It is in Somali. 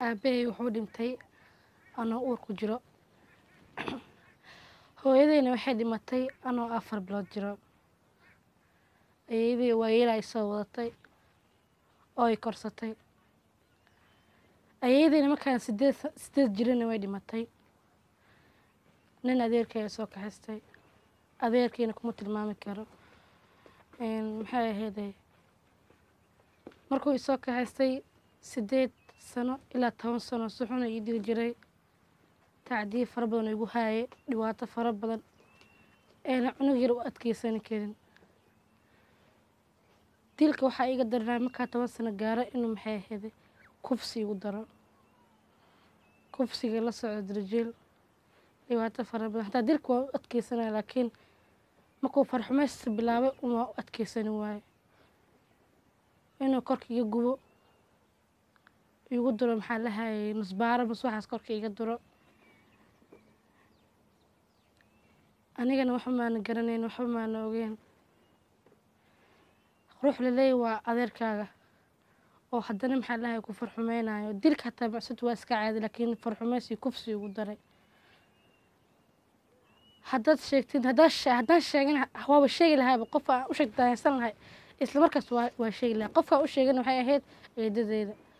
aabahay wuxuu dhintay anoo uur ku jiro hooyadeyna waxay dhimatay anoo afar bilood jiro ayeeyadii waayeel ay soo wadatay oo ay korsatay ayeeyadeyna markaan sideed sideed jirana way dhimatay nin adeerkay soo kaxaystay adeerkiina kuma tilmaami karo maxay ahayday markuu isoo kaxaystay sideed sano ilaa toban sano si xuna ii dili jiray tacdiye fara badan oo igu haayay dhibaato fara badan eena cunug yar u adkeysani karin dilka waxaa iiga daranaa markaa toban sano gaaro inuu maxay ahayday kufsi igu daro kufsiga la socdo darjiil dhibaato fara badan hataa dilka waa u adkeysanaya laakiin markuu farxumaysta bilaabay uma u adkeysani waayo inuu korka iga gubo igu duro maxaa la hayay nusbaaro mas waxaas korka iga duro anigana waxba maana garanayn waxba maana ogeyn ruux laleeyahy waa adeerkaaga oo haddana maxaa la hayay ku farxumeynayo dilka hataa macsud waa iska caadi laakiin farxumaysi kufsi igu daray haddaad sheegtid haddaad haddaan sheegin waaba sheegi lahaaba qof aan u sheeg daahaysan lahay isla markaas waa waa sheegi lahay qofkaan u sheegana waxay ahayd eedadeeda